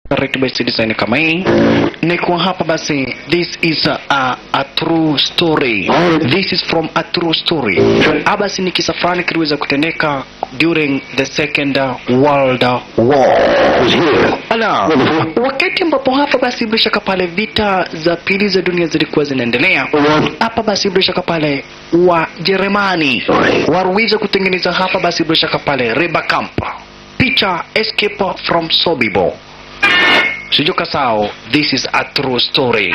right basi design kama hii ni kwa hapa basi this is a, a, a true story this is from a true story Ah, basi ni kisa fulani kiliweza kutendeka during the second world war Ala, wakati ambapo hapa basi bila shaka pale vita za pili za dunia zilikuwa zinaendelea hapa basi bila shaka pale Wajerumani waliweza kutengeneza hapa basi bila shaka pale Reba Camp picha escape from Sobibor Sijuka sao, this is a true story.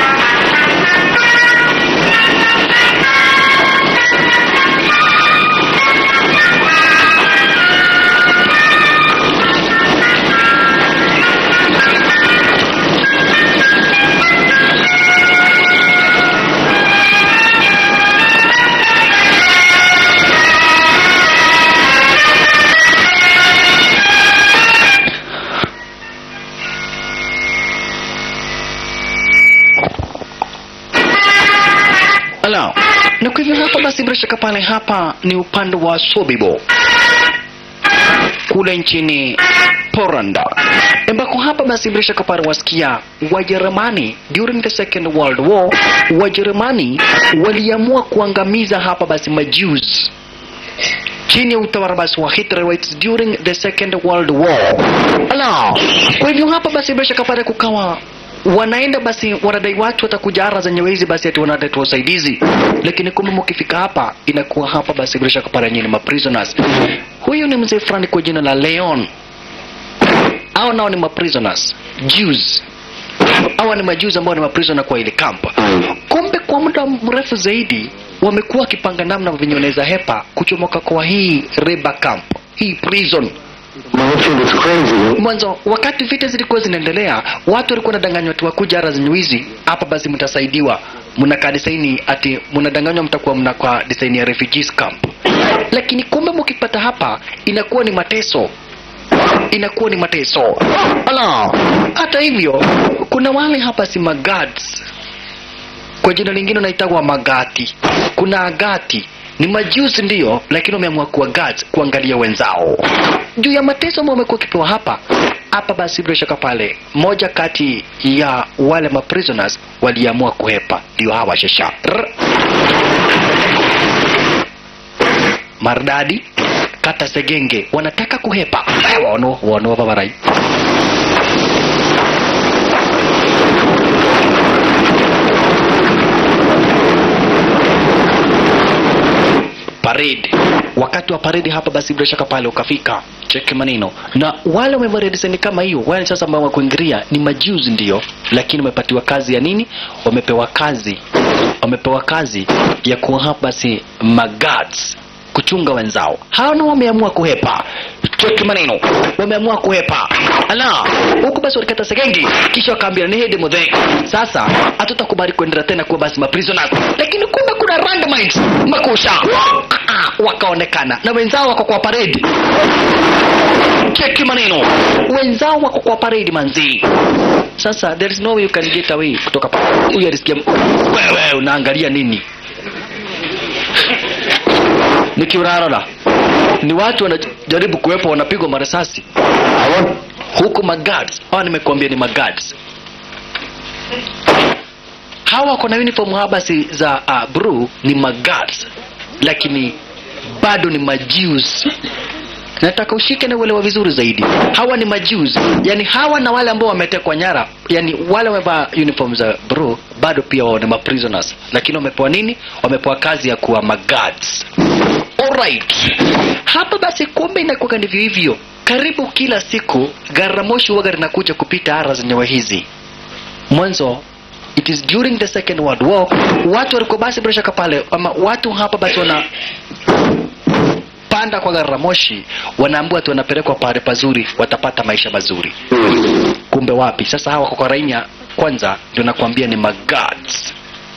Ala, na kwa hivyo hapa basi bila shaka pale hapa ni upande wa Sobibo kule nchini Poland ambako hapa basi bila shaka pale wasikia Wajerumani during the second world war Wajerumani waliamua kuangamiza hapa basi majews chini ya utawala basi wa Hitler during the second world war. Ala, kwa hivyo hapa basi bila shaka pale kukawa wanaenda basi wanadai watu watakuja ara zenye hizi basi ati wanadai tu usaidizi, lakini kumbe mkifika hapa inakuwa hapa basi bila shaka pale nyinyi ma prisoners. Huyu ni mzee fulani kwa jina la Leon, hao nao ni ma prisoners Jews hawa ni majuzi ambao ni maprisoner kwa ile camp. Kumbe kwa muda mrefu zaidi wamekuwa wakipanga namna venye wanaweza hepa kuchomoka kwa hii Reba camp, hii prison. Mwanzo wakati vita zilikuwa zinaendelea, watu walikuwa wanadanganywa tu wakuja ara zinywizi hapa, basi mtasaidiwa, mnakaa desaini ati mnadanganywa mtakuwa mnakaa desaini ya refugees camp, lakini kumbe mkipata hapa inakuwa ni mateso inakuwa ni mateso. Ala, hata hivyo kuna wale hapa si magads, kwa jina lingine wanaitwa magati. Kuna agati ni majuzi ndiyo, lakini wameamua kuwa guards, kuangalia wenzao juu ya mateso ambao wamekuwa wakipewa hapa hapa. Basi bila shaka pale, moja kati ya wale ma prisoners waliamua kuhepa, ndio hawa shasha Rr. Mardadi kata Segenge wanataka kuhepa Eh, wano wano babarai parade wakati wa parade hapa basi bila shaka pale ukafika cheki maneno na wale wamevalia design kama hiyo wale sasa ambao wakuingilia ni majuzi ndio lakini wamepatiwa kazi ya nini wamepewa kazi wamepewa kazi ya kuwa hapa basi magads kuchunga wenzao hao nao wameamua kuhepa cheki maneno wameamua kuhepa ala huku basi walikata segengi kisha wakaambia ni hedi mudhe sasa hatutakubali kuendelea tena kuwa basi maprisoners lakini kumbe kuna randomites makusha Ah, ah, wakaonekana na wenzao wako kwa parade cheki maneno wenzao wako kwa parade manzi sasa there is no way you can get away kutoka pa huyu alisikia wewe unaangalia nini nikiurarora ni watu wanajaribu kuwepo wanapigwa marisasi huku magads hawa nimekuambia ni magads hawa wako na uniform habasi za uh, bru ni magads lakini bado ni majews nataka ushike na uelewa vizuri zaidi hawa ni majews yani hawa na wale ambao wametekwa nyara yani wale wamevaa uniform za bro bado pia wao ni maprisoners lakini wamepewa nini wamepewa kazi ya kuwa magads alright hapa basi kumbe inakuwa ndivyo hivyo karibu kila siku garamoshi huwaga linakuja kupita ara zenyewe hizi mwanzo it is during the second world war watu walikuwa basi bila shaka pale ama watu hapa basi wana panda kwa gari la moshi wanaambiwa tu wanapelekwa pale pazuri watapata maisha mazuri kumbe wapi sasa hawa kwa rainya kwanza ndio nakwambia ni magads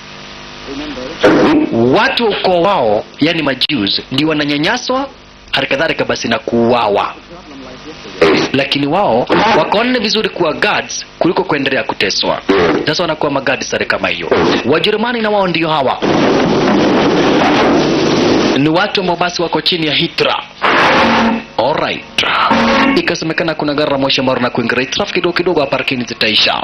watu wa ukoo wao yani majews ndio wananyanyaswa halikadhalika basi na kuuawa lakini wao wakaona ni vizuri kuwa guards kuliko kuendelea kuteswa sasa wanakuwa magadi sare kama hiyo wajerumani na wao ndio hawa ni watu ambao basi wako chini ya hitra alright ikasemekana kuna gari la moshi ambalo na kuingia traffic kidogo kidogo hapa lakini zitaisha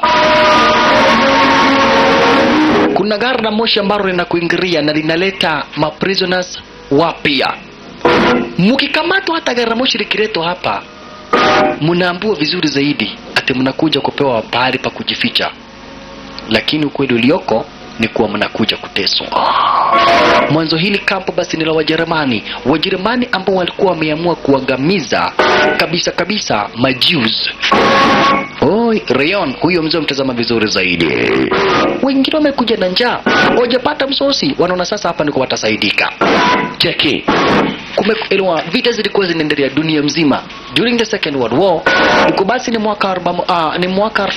kuna gari la moshi ambalo linakuingiria na linaleta maprisoners wapya mkikamatwa hata gari la moshi likiletwa hapa mnaambiwa vizuri zaidi ati mnakuja kupewa pahali pa kujificha lakini ukweli ulioko ni kuwa mnakuja kuteswa mwanzo hili kampo basi ni la wajerumani wajerumani ambao walikuwa wameamua kuangamiza kabisa kabisa majews oi rayon huyo mzee mtazama vizuri zaidi wengine wamekuja na njaa wajapata msosi wanaona sasa hapa niko watasaidika cheki kumeelewa vita zilikuwa zinaendelea dunia mzima during the second world war iko basi ni mwaka arba, uh, ni mwaka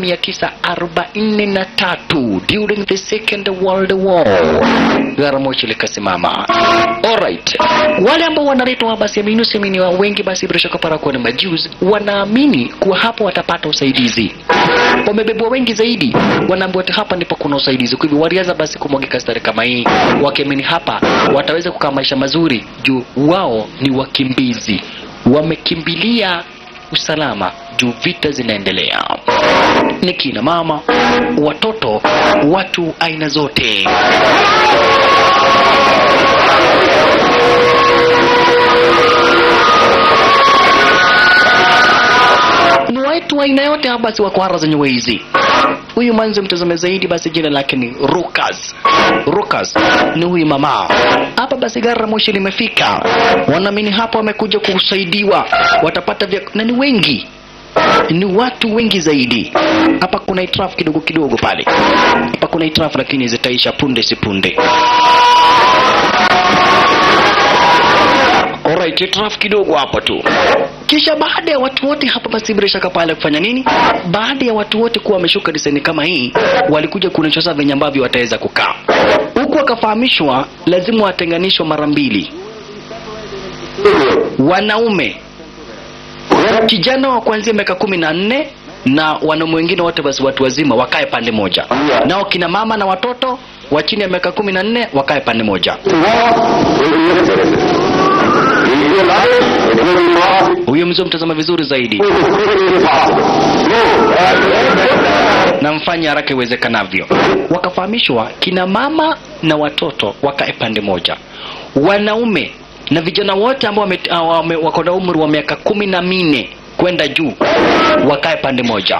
1943 during the second world war gari moshi likasimama alright wale ambao wanaletwa basi amini usiamini wa wengi basi bila shaka para kuwa ni majews wanaamini kuwa hapo watapata usaidizi wamebebwa wengi zaidi wanaambiwa ati hapa ndipo kuna usaidizi kwa hivyo walianza basi kumwagika stari kama hii wakiamini hapa wataweza kukaa maisha mazuri juu wao ni wakimbizi wamekimbilia usalama juu vita zinaendelea ni kina mama watoto watu aina zote ni watu wa aina yote hapa basi wako hara zenye hizi huyu mwanzo mtazame zaidi basi jina lake ni Rukas Rukas ni huyu mama hapa basi gari la moshi limefika wanaamini hapa wamekuja kusaidiwa watapata vya na ni wengi ni watu wengi zaidi hapa kuna itrafu kidogo kidogo pale hapa kuna itrafu lakini zitaisha punde si punde Alright, itrafu kidogo hapo tu kisha baada ya watu wote hapa basi bila shaka pale kufanya nini baada ya watu wote kuwa wameshuka diseni kama hii walikuja kuonyeshwa sasa venye ambavyo wataweza kukaa huku wakafahamishwa lazima watenganishwe mara mbili wanaume kijana wa kuanzia miaka kumi na nne na wanaume wengine wote basi watu wazima wakae pande moja nao kina mama na watoto wa chini ya miaka kumi na nne wakae pande moja huyo mzee mtazama vizuri zaidi na mfanye haraka iwezekanavyo wakafahamishwa kina mama na watoto wakae pande moja wanaume na vijana wote ambao wame- ah, wame- wako na umri wa miaka kumi na minne kwenda juu wakae pande moja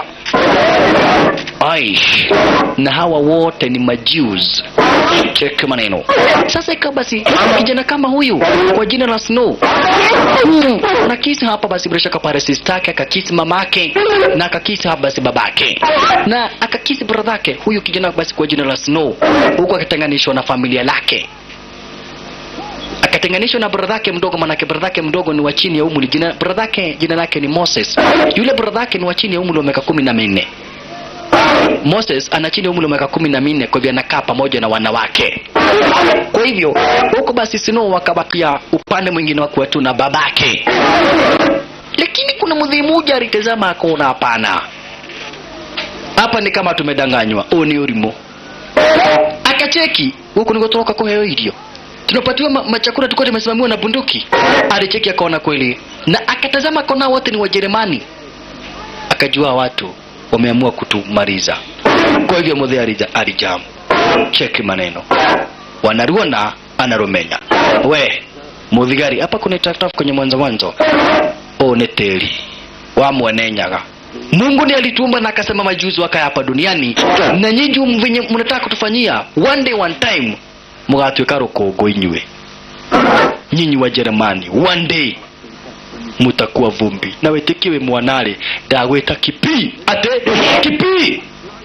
aish na hawa wote ni majews cheki maneno sasa ikawa basi kijana kama huyu kwa jina la snow mm, na kisi hapa basi bila shaka pale sistake akakisi mamake na akakisi hapa basi babake na akakisi bradhake huyu kijana basi kwa jina la snow huku akitenganishwa na familia lake akatenganishwa na bradhake mdogo manake bradhake mdogo ni wa chini ya umri jina bradhake jina lake ni moses yule bradhake ni wa chini ya umri wa miaka kumi na minne moses ana chini ya umri wa miaka kumi na minne kwa hivyo anakaa pamoja na wanawake kwa hivyo huko basi sino wakabakia upande mwingine wakuwa tu na babake lakini kuna mdhii mmoja alitazama akaona hapana hapa ni kama tumedanganywa huu ni urimo akacheki huku nikotoka kuheo irio tunapatiwa ma- machakula tulikuwa tumesimamiwa na bunduki alicheki akaona kweli na akatazama akaona wote ni wajerumani akajua watu wameamua kutumaliza kwa hivyo mudhe alija- alijamu cheki maneno wanaruona anarumenya we muthigari hapa kuna itataf kwenye mwanzo mwanzo o ni tĩri wamwenenyaga mungu ni alitumba na akasema majuzi wakae hapa duniani na nyinyi venye mnataka kutufanyia one day one time mugatuĩka rũkũngũ inyuĩ nyinyi wa jeremani one day mutakuwa vumbi na wĩtĩkie wĩ mwanarĩ ndagwĩta kipi ate kipi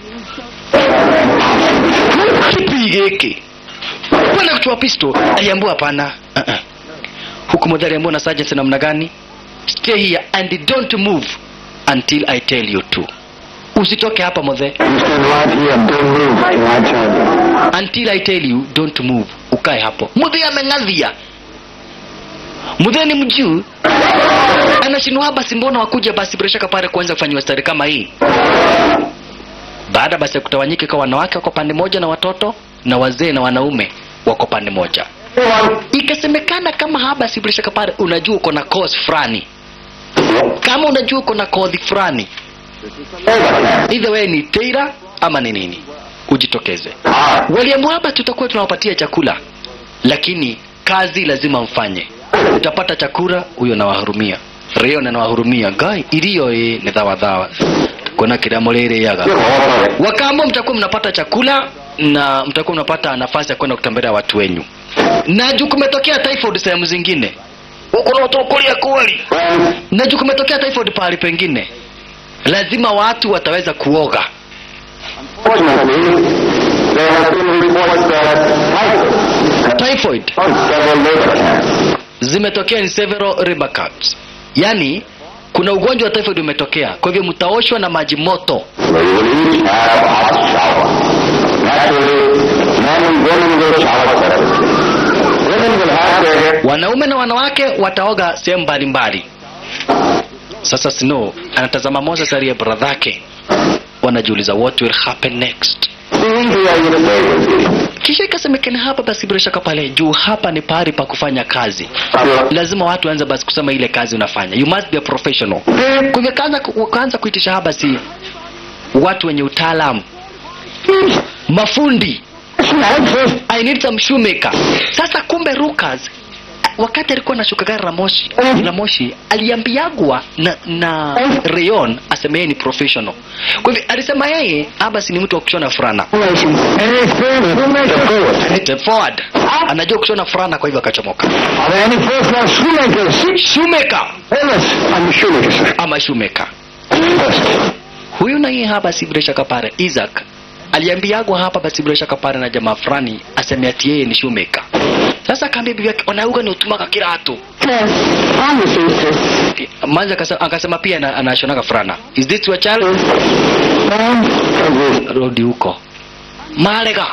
kipi gĩkĩ kwenda kuchua pisto aliambiwa hapana uh-uh. huku modhari aliambiwa na sergeant namna gani stay here and don't move until i tell you to usitoke hapa modhe You stand right here, don't move till I tell you. until I tell you don't move, ukae hapo. Mudhe ameng'adhia. Mudhe ni mjuu anashindwa basi, mbona wakuja basi bila shaka pale kuanza kufanyiwa stari kama hii. Baada basi ya kutawanyika kwa wanawake wako pande moja na watoto na wazee na wanaume wako pande moja. Ikasemekana kama haba si bila shaka pale, unajua uko na cause fulani kama unajua uko na kodhi fulani either wewe ni teira ama ni nini ujitokeze waliamua hapa tutakuwa tunawapatia chakula lakini kazi lazima mfanye utapata chakula huyo nawahurumia rio nanawahurumia gai iliyo ĩ nĩ thawa kuona kĩrĩa mũrĩrĩaga wakamba mtakuwa mnapata chakula na mtakuwa mnapata nafasi ya kwenda kutembelea watu wenyu na juu kumetokea typhoid sehemu zingine huko na utukulia kweli na juu kumetokea typhoid pahali pengine lazima watu wataweza kuoga Fortunately, there have been reports that typhoid typhoid on several labor camps. zimetokea in several river camps yaani kuna ugonjwa wa typhoid umetokea kwa hivyo mtaoshwa na maji moto They will each have a hot shower. Naturally, men and women will shower separately. Women will have their wanaume na wanawake wataoga sehemu mbalimbali sasa snow anatazama moses aliye bradhake wanajiuliza what will happen next things we are in a day will be. kisha ikasemekana hapa basi bila shaka pale juu hapa ni pahali pa kufanya kazi lazima watu waanze basi kusema ile kazi unafanya you must be a professional kwa hivyo kaanza kaanza kuitisha hapa basi watu wenye utaalamu mafundi I need some shoemaker. Sasa kumbe Rukas wakati alikuwa anashuka gari la moshi la moshi aliambiagwa na, na Rayon aseme yeye ni professional. Kwa hivyo alisema yeye abasi ni mtu wa kushona fulana. Step forward. Anajua kushona fulana kwa hivyo akachomoka. Are there any personal shoemakers? Shoemaker Yes, I'm a shoemaker, sir. ama shoemaker. Yes. Huyu na yeye hapa si bila shaka pale Isaac aliambiagwa hapa basi bila shaka pale na jamaa fulani aseme ati yeye ni shoemaker. Sasa akaambia bibi yake onauga ni utumaka kiratu. Manza akasema, akasema pia ana- anashonaga fulana. Is this your child? Rudi huko. Malega.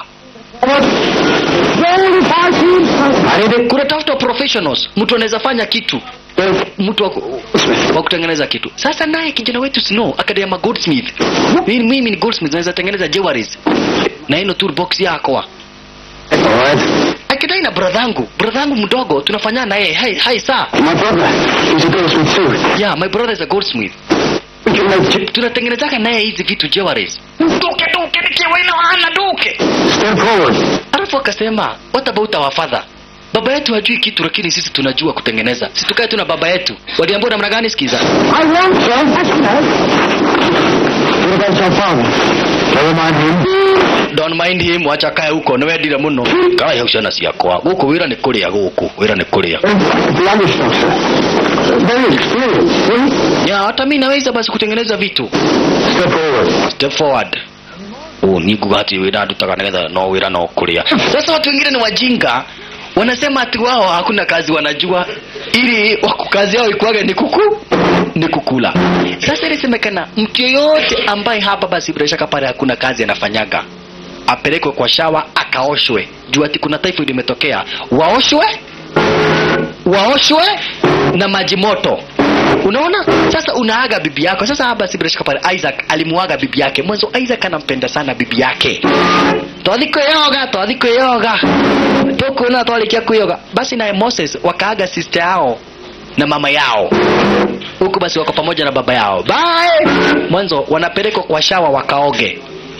Kuna tafuta professionals. Mtu anaweza fanya kitu. Mtu wa ku- wa kutengeneza kitu. Sasa naye kijana wetu Snow akadema goldsmith. Mimi mimi ni goldsmith naweza tengeneza jewelries. Na ino toolbox yako. Alright. Akidai na bradhangu, bradhangu mdogo tunafanyana na yeye. Hai hai saa. My brother, he's a goldsmith too. Yeah, my brother is a goldsmith. We can make j- Tunatengenezaga naye hizi vitu jewelries. Duke duke nikiwa ina hana duke. Step forward. alafu akasema what about our father baba yetu hajui kitu lakini sisi tunajua kutengeneza si tukae tu na baba yetu waliambiwa namna gani sikiza I want some. That's nice. What about your father? Never mind him. don't mind him wacha kae huko niwendire muno kae hau ciana ciakwa gũkũ wĩra nĩ kũrĩa gũkũ wĩra nĩ kũrĩa The youngest sir. Very experienced. See? ya hata mi naweza basi kutengeneza vitu Step forward. step forward oh, niguga ati wĩra ndutaga nĩgetha no wĩra no kũrĩa sasa watu wengine ni wajinga wanasema ati wao hakuna kazi wanajua ili waku- kazi yao ikuage ni kuku ni kukula sasa ilisemekana mtu yeyote ambaye hapa basi bila shaka pale hakuna kazi anafanyaga apelekwe kwa shawa akaoshwe juu ati kuna typhoid imetokea waoshwe waoshwe na maji moto unaona sasa unaaga bibi yako sasa hapa si bila shaka pale isaac alimuaga bibi yake mwanzo isaac anampenda sana bibi yake twathi kwĩyoga twathi kwĩyoga tũkuona twarikia kwĩyoga basi naye moses wakaaga sister yao na mama yao huku basi wako pamoja na baba yao bye mwanzo wanapelekwa kwa shawa wakaoge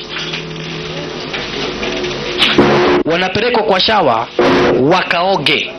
wanapelekwa kwa shawa wakaoge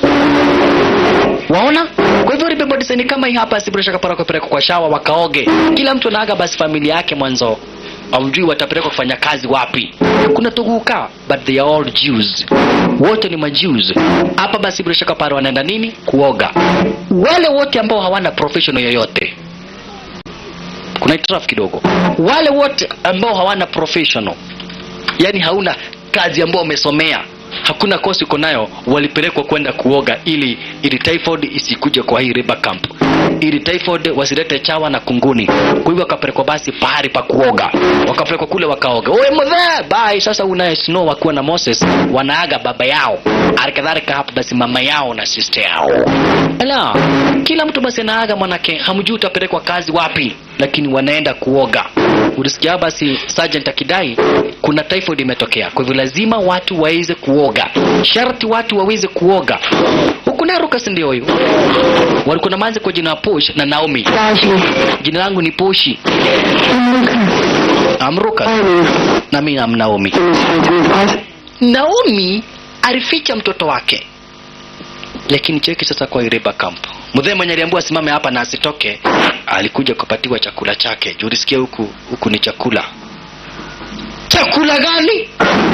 waona kwa hivyo libebwa design kama hii hapa si bila shaka para kupelekwa kwa shawa wakaoge kila mtu anaaga basi familia yake mwanzo aujui watapelekwa kufanya kazi wapi kuna tuguka but they are all Jews wote ni majews hapa basi bila shaka pale wanaenda nini kuoga wale wote ambao hawana professional yoyote kuna itiraf kidogo wale wote ambao hawana professional yani hauna kazi ambayo umesomea hakuna kosi uko nayo walipelekwa kwenda kuoga ili ili typhoid isikuje kwa hii river camp ili typhoid wasilete chawa na kunguni kwa hivyo wakapelekwa basi pahali pa kuoga wakapelekwa kule wakaoga oe mzee bye sasa unaye snow wakiwa na moses wanaaga baba yao alikadhalika hapa basi mama yao na sister yao Ela, kila mtu basi anaaga mwanake hamjui utapelekwa kazi wapi lakini wanaenda kuoga ulisikia basi sergeant akidai kuna typhoid imetokea kwa hivyo lazima watu waweze kuoga sharti watu waweze kuoga huku huku naye Rukas ndio huyu walikuwa na manzi kwa jina la Posh na Naomi Raji, jina langu ni Poshi Lucas, I'm Rukas Amy, na mimi am Naomi Elizabeth, Naomi alificha mtoto wake, lakini cheki sasa kwa Ireba Camp. Mzee mwenye aliambiwa asimame hapa na asitoke, alikuja kupatiwa chakula chake. Juu ulisikia huku huku ni chakula. Chakula gani?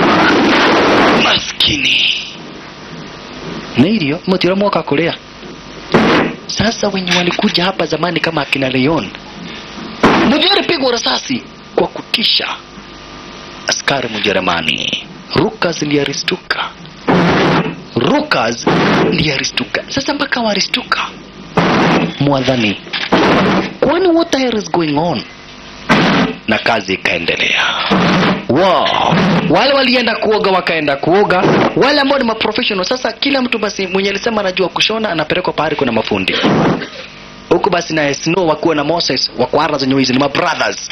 Maskini nairio mutira mwaka kulia. Sasa wenye walikuja hapa zamani kama akina Leon, mmoja alipigwa risasi kwa kutisha askari Mjerumani. Rukas ndiye alistuka. Rukas ndiye alistuka. Sasa mpaka walistuka mwadhani, kwani what the hell is going on? Na kazi ikaendelea. Wow. Wale walienda kuoga wakaenda kuoga, wale ambao ni maprofessional. Sasa kila mtu basi mwenye alisema anajua kushona anapelekwa pahali kuna mafundi huku basi na Snow wakuwa na Moses wakwara zenye hizi ni mabrothers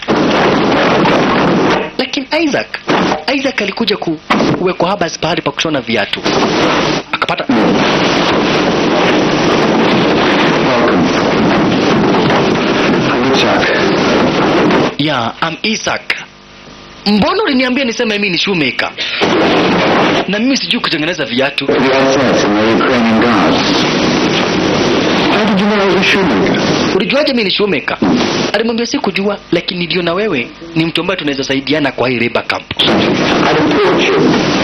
lakini Isaac Isaac alikuja ku- kuwekwa haba pahali pa kushona viatu akapata Welcome. I'm Isaac. ya am Isaac mbona uliniambia niseme mimi ni shoemaker na mimi sijui kutengeneza viatu The SS and the Ukrainian guards. How did you know I was a shoemaker? ulijuaje mimi ni shoemaker alimwambia sikujua lakini niliona wewe ni mtu ambaye tunaweza saidiana kwa hii labor camp I'd have taught you.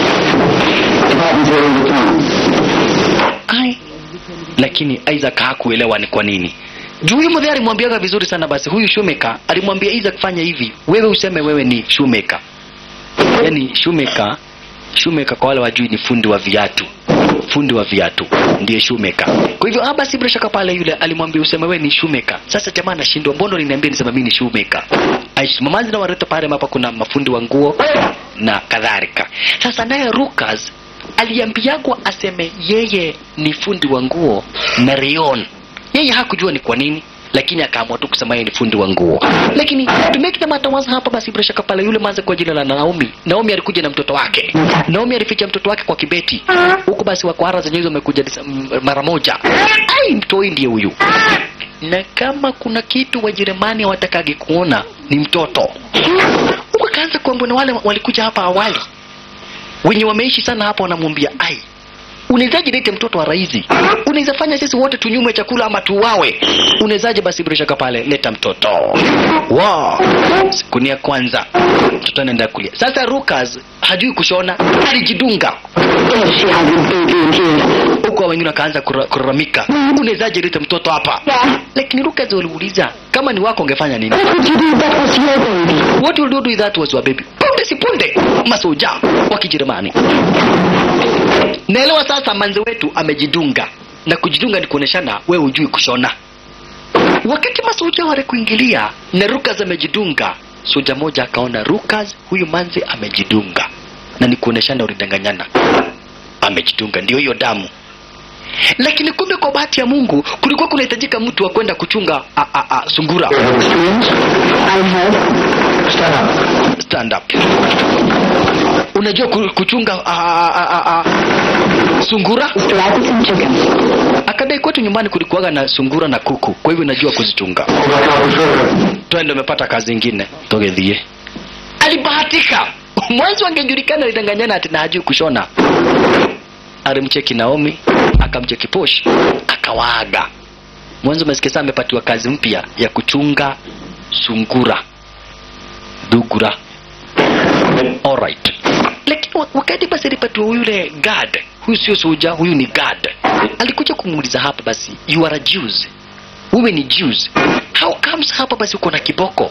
It happens here all the time. Ai. lakini Isaac hakuelewa ni kwa nini juu huyu mzee alimwambiaga vizuri sana basi huyu shoemaker alimwambia Isaac fanya hivi wewe useme wewe ni shoemaker yani shoemaker shoemaker kwa wale wajui ni fundi wa viatu fundi wa viatu ndiye shoemaker kwa hivyo ah basi bila shaka pale yule alimwambia useme wewe ni shoemaker sasa jamaa anashindwa mbona uliniambia niseme mimi ni shoemaker aishi mamazi na wareta pale hapa kuna mafundi wa nguo na kadhalika sasa naye Rukas aliambiagwa aseme yeye ni fundi wa nguo na Rion yeye hakujua ni kwa nini lakini akaamua tu kusema yeye ni fundi wa nguo lakini to make the matter worse hapa basi bila shaka pale yule manze kwa jina la Naomi Naomi alikuja na mtoto wake Naomi alificha mtoto wake kwa kibeti huko basi wakwara zenyewe hizo wamekuja disa- m- mara moja ai mtoi ndiye huyu na kama kuna kitu Wajerumani hawatakagi kuona ni mtoto huko akaanza kuambia na wale walikuja hapa awali wenye wameishi sana hapa wanamwambia ai unawezaje lete mtoto wa raizi unaweza fanya sisi wote tunyume chakula ama tuwawe unawezaje basi bila shaka pale leta mtoto wow. siku ni ya kwanza mtoto anaenda kulia sasa Rukas hajui kushona alijidunga If she has a baby in here. huku wengine wakaanza kura- kulalamika unawezaje leta mtoto hapa Yeah. lakini Rukas waliuliza kama ni wako ungefanya nini What would you do if that was your baby? what will you do with that was your baby punde si punde masoja wa kijerumani naelewa sasa manzi wetu amejidunga na kujidunga ni kuoneshana wewe hujui kushona wakati masoja wale kuingilia na rukas amejidunga soja moja akaona rukas huyu manzi amejidunga na ni kuoneshana ulidanganyana amejidunga ndio hiyo damu lakini kumbe kwa bahati ya mungu kulikuwa kunahitajika mtu wa kwenda kuchunga a, a, a, sungura You have experience? I have. Stand up. stand up unajua ku- kuchunga a, a, a, a, a, sungura Rabbits and chickens. akadai kwetu nyumbani kulikuwaga na sungura na kuku kwa hivyo najua kuzichunga Overcome sugar. twende umepata kazi ingine togethie alibahatika mwanzo angejulikana alidanganyana ati na hajui kushona alimcheki naomi akamcheki posh akawaaga mwanzo umesikia saa amepatiwa kazi mpya ya kuchunga sungura dugura alright lakini wa- wakati basi alipatiwa yule guard huyu sio soja huyu ni guard alikuja kumuuliza hapa basi you are a Jews wewe ni Jews how comes hapa basi uko na kiboko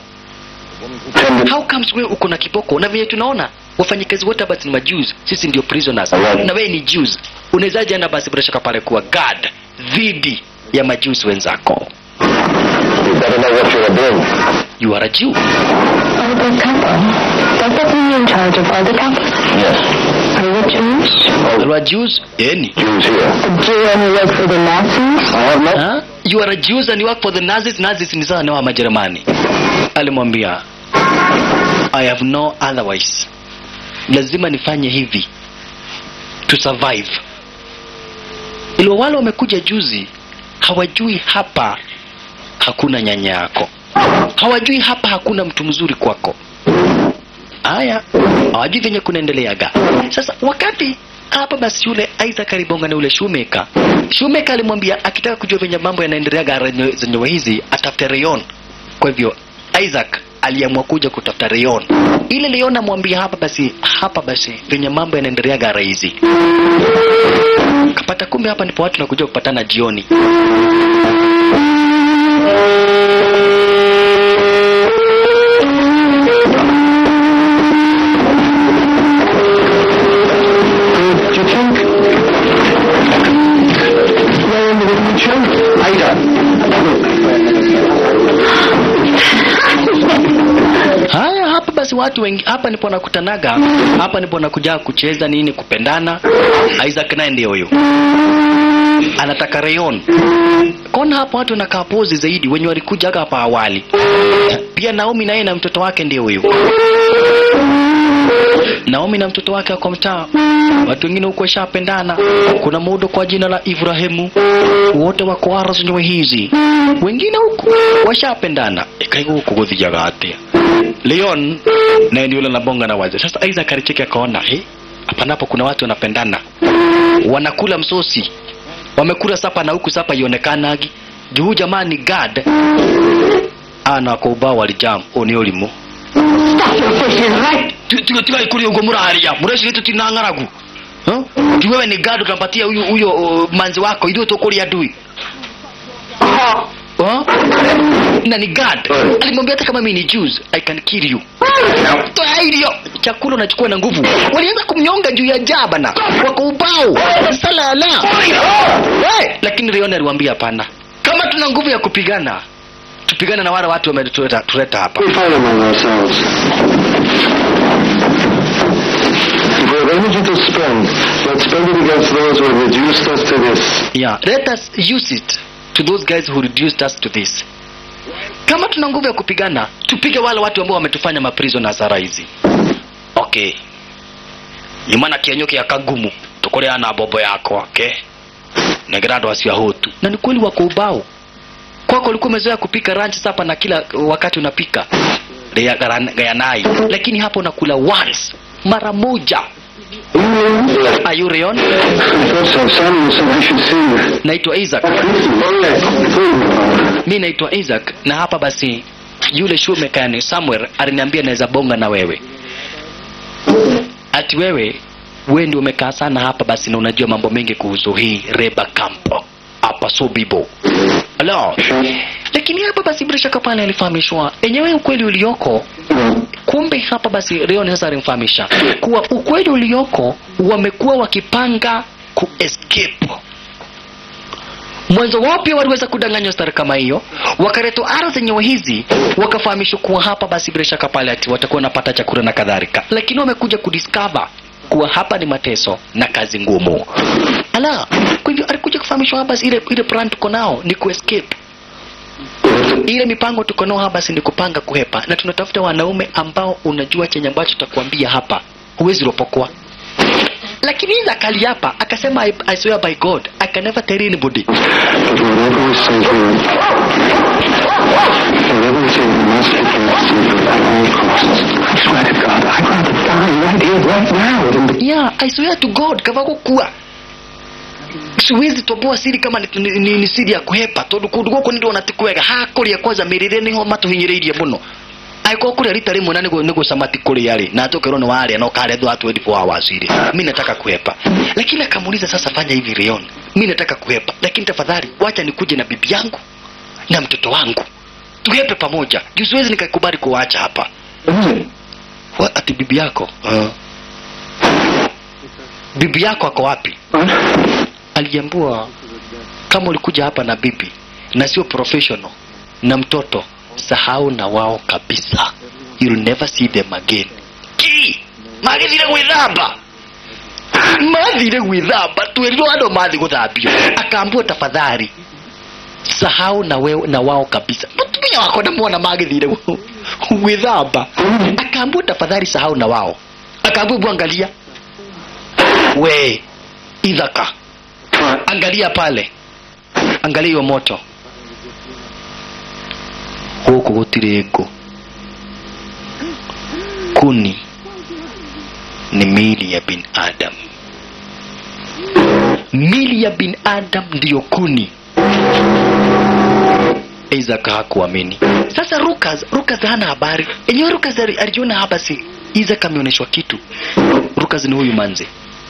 how comes wewe uko na kiboko na vile tunaona wafanyikazi wote hapa ni majews sisi ndio prisoners na wewe ni Jews unawezaje enda basi bila shaka pale kuwa guard dhidi ya majews wenzako You better know what you are doing. you are a Jew Oh, the couple. Does that mean you're in charge of all the couples? Yes. Are you Jewish? you are Jews yani Jews here. A Jew and you work for the Nazis? I have no... huh? you are a Jews and you work for the Nazis Nazis ni sawa na wa Majerumani alimwambia I have no otherwise lazima nifanye hivi to survive ilo wale wamekuja juzi hawajui hapa hakuna nyanya yako hawajui hapa hakuna mtu mzuri kwako haya hawajui venye kunaendeleaga sasa wakati hapa basi yule Isaac alibonga na yule Shumeka Shumeka alimwambia akitaka kujua venye mambo yanaendeleaga renye- zenyewe hizi atafute Rayon kwa hivyo Isaac aliamua kuja kutafuta Rayon ile Rayon amwambia hapa basi hapa basi venye mambo yanaendeleaga rahisi kapata kumbe hapa ndipo watu nakuja kupatana jioni Do you think? Rayon will reach him? haya hapa basi watu wengi hapa ndipo nakutanaga hapa ndipo nakuja kucheza nini kupendana Isaac naye ndio huyo anataka Rayon kona hapa watu wanakaa pozi zaidi wenye walikujaga hapa awali pia Naomi naye na mtoto wake ndio huyo Naomi na mtoto wake wako mtaa watu wengine huko washapendana kuna muudo kwa jina la Ibrahimu wote wako ara zenyewe hizi wengine huko washapendana ikaigo huko guthiaga atia Leon naye ndio yule anabonga na waze sasa Isaac alicheki akaona he hapa napo kuna watu wanapendana wanakula msosi wamekula sapa na huku sapa ionekanagi juu jamani gad ana kwa ubao walijam oni olimu Stop your fishing right. tiga tiga ikuri ugo muraharia mureci gitu tinang'aragu Huh? Juu wewe ni gad utampatia huyu huyo uh, manzi wako idhuo tukuria adui Huh? na ni gad alimwambia hata kama mimi ni Jews I can kill you toa hiyo chakula unachukua na nguvu walianza kumnyonga juu ya jabana wako ubao salala hey! lakini Leon aliwaambia hapana kama tuna nguvu ya kupigana tupigane na wale watu wametuleta tuleta hapa We fight among ourselves. If we have energy to spend, let's spend it against those who have reduced us to this. yeah let us use it to those guys who reduced us to this kama tuna nguvu ya kupigana tupige wale watu ambao wametufanya maprisoners ara hizi okay nyumana kienyoke akagumu tukuria na bobo yako okay negira andu acio ahutu na ni kweli wako ubao kwako ulikuwa umezoea kupika ranch sapa na kila wakati unapika Rea- garan- gayanai lakini hapo unakula once mara moja Are you Rayon? First, have Samuel said I should see you. naitwa Isaac mi naitwa Isaac na hapa basi yule shumekani Samuel aliniambia naweza bonga na wewe ati wewe wewe ndio umekaa sana hapa basi na unajua mambo mengi kuhusu hii Reba Camp hapa Sobibo Hello. lakini hapa basi bila shaka pale alifahamishwa enyewe ukweli ulioko kumbe hapa basi Leon sasa alimfahamisha kuwa ukweli ulioko wamekuwa wakipanga ku escape mwanzo wao pia waliweza kudanganywa stari kama hiyo wakaletwa ara zenyewe hizi wakafahamishwa kuwa hapa basi bila shaka pale ati watakuwa wanapata chakula na kadhalika lakini wamekuja kudiscover kuwa hapa ni mateso na kazi ngumu ala kwa hivyo alikuja kufahamishwa hapa basi ile ile plan tuko nao ni kuescape ile mipango tuko nao hapa basi ni kupanga kuhepa na tunatafuta wanaume ambao unajua chenye ambacho tutakwambia hapa huwezi ropokwa lakini Isaac aliapa akasema I, I swear by God I can never tell anybody But whatever we say here, whatever we say, we must be kept secret at all costs. I swear to God, I'd rather die right here, right now, than to yeah I swear to God kava gukua siwezi toboa siri kama ni, ni, ni, ni siri ya kuhepa tondu kundu guku ni ndona tikwega hakuria kwanza mirire niho matuhinyiriirie muno aiko kuria rita rimwe na nigo nigo samati kuria ri na tukero ni waria no kare dwa 24 hours iri mimi nataka kuhepa lakini akamuuliza sasa fanya hivi Leon mimi nataka kuhepa lakini tafadhali wacha nikuje na bibi yangu na mtoto wangu tuhepe pamoja juu siwezi nikakubali kuwaacha hapa Wa, ati bibi yako uh. bibi yako ako wapi aliambiwa kama ulikuja hapa na bibi na sio professional na mtoto sahau na wao kabisa you'll never see them again ki magithire gwithamba mathire gwithamba twerirwo andå mathi guthambio akaambua tafadhali sahau na, we, na wao kabisa mutumia wako namwona magithire gu- gwithamba akaambua tafadhali sahau na wao akaambua bwangalia we ithaka What? angalia pale angalia hiyo moto huku gutire ngũ kuni ni miili ya binadamu miili ya binadamu ndiyo kuni Isaac hakuamini. Sasa Rukas, Rukas hana habari. Enyewe Rukas ali- alijiona hapa si Isaac ameonyeshwa kitu. Rukas ni huyu manze.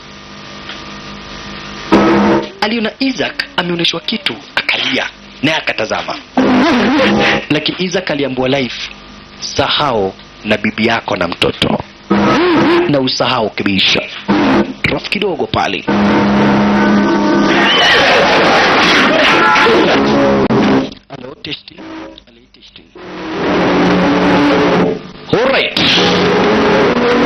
Aliona Isaac ameonyeshwa kitu akalia naye akatazama. Lakini Isaac aliambiwa life, sahau na bibi yako na mtoto na usahau kabisa. Rafu kidogo pale. Hello, testing. Hello, testing. All right.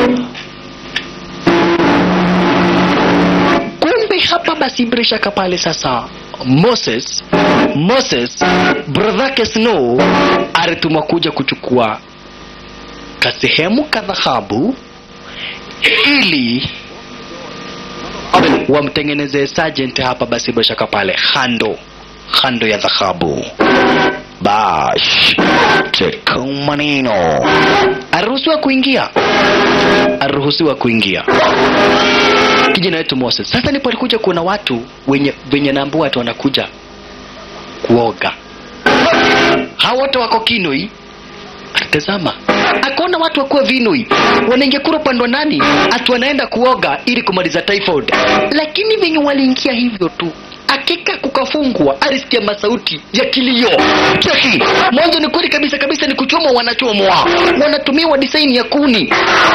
Kumbe hapa basi bila shaka pale sasa Moses Moses bradhake Snow alitumwa kuja kuchukua kasehemu ka dhahabu ili wamtengenezee sergeant hapa basi bila shaka pale hando hando ya dhahabu bash cheka maneno aruhusiwa kuingia aruhusiwa kuingia kijana wetu Moses sasa ndipo alikuja kuona watu wenye wenye naambua watu wanakuja kuoga hao wote wako kinoi tazama akaona watu wakuwa vinoi wanaingia kura upande wa nani ati wanaenda kuoga ili kumaliza typhoid lakini venye waliingia hivyo tu akika kukafungwa alisikia masauti ya kilio cheki mwanzo ni kweli kabisa kabisa ni kuchomwa wanachomwa wanatumiwa design ya kuni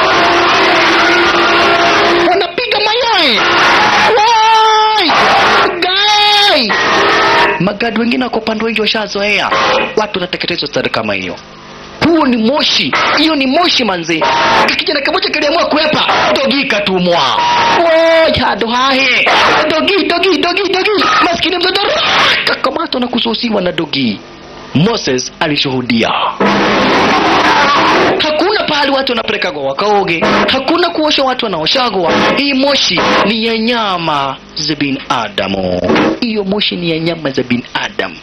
wanapiga mayai Wai! Gai! magadi wengine wako upande wengi washazoea watu wanateketezwa stari kama hiyo huo ni moshi hiyo ni moshi manze kijana kamoja kaliamua kuepa dogi katumwa Woi, hado hahe dogi dogi dogi dogi maskini mtoto kakamatwa na kususiwa na dogi moses alishuhudia hakuna pahali watu wanapelekagwa wakaoge hakuna kuosha watu wanaoshagwa hii moshi ni ya nyama za binadamu hiyo moshi ni ya nyama za binadamu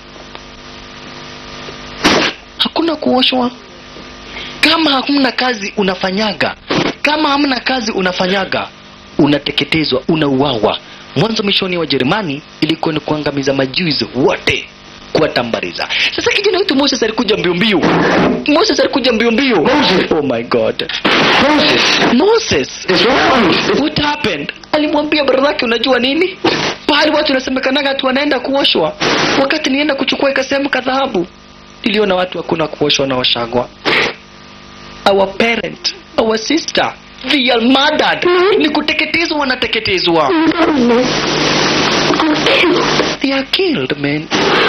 hakuna kuoshwa kama hamna kazi unafanyaga kama hamna kazi unafanyaga unateketezwa unauawa mwanzo mishoni wa jerumani ilikuwa ni kuangamiza majuzi wote kuwatambariza sasa kijana wetu moses alikuja mbio mbio moses alikuja mbio mbio oh my god Moses, moses it's wrong. what happened alimwambia brother yake unajua nini pahali watu wanasemekanaga tu wanaenda kuoshwa wakati nienda kuchukua ikasehemu ka dhahabu niliona watu hakuna kuoshwa na washagwa our parent our sister they are murdered ni kuteketezwa wanateketezwa they are killed man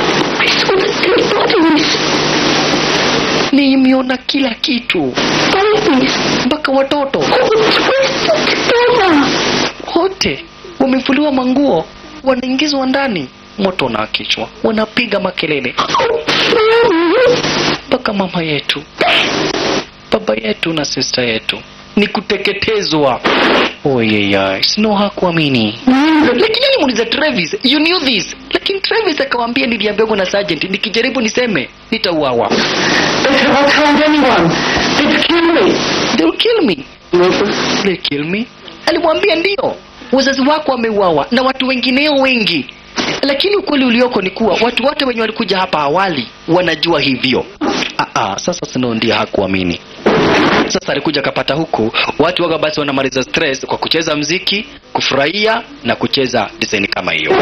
nimeona kila kitu mpaka watoto wote wamevuliwa manguo wanaingizwa ndani moto unaakishwa wanapiga makelele mpaka mama yetu baba yetu na sista yetu ni kuteketezwa oyeyai sino hakuamini lakini alimuuliza travis you knew this lakini travis akawambia niliambiwa na sergeant nikijaribu niseme nitauawa They said, I'll tell anyone. They'd kill me. they'll kill me Moses, they kill me alimwambia ndio wazazi wako wameuawa na watu wengineo wengi lakini ukweli ulioko ni kuwa watu wote wenye walikuja hapa awali wanajua hivyo ah, ah, sasa sino ndio hakuamini sasa alikuja akapata huku watu waga basi wanamaliza stress kwa kucheza mziki kufurahia na kucheza design kama hiyo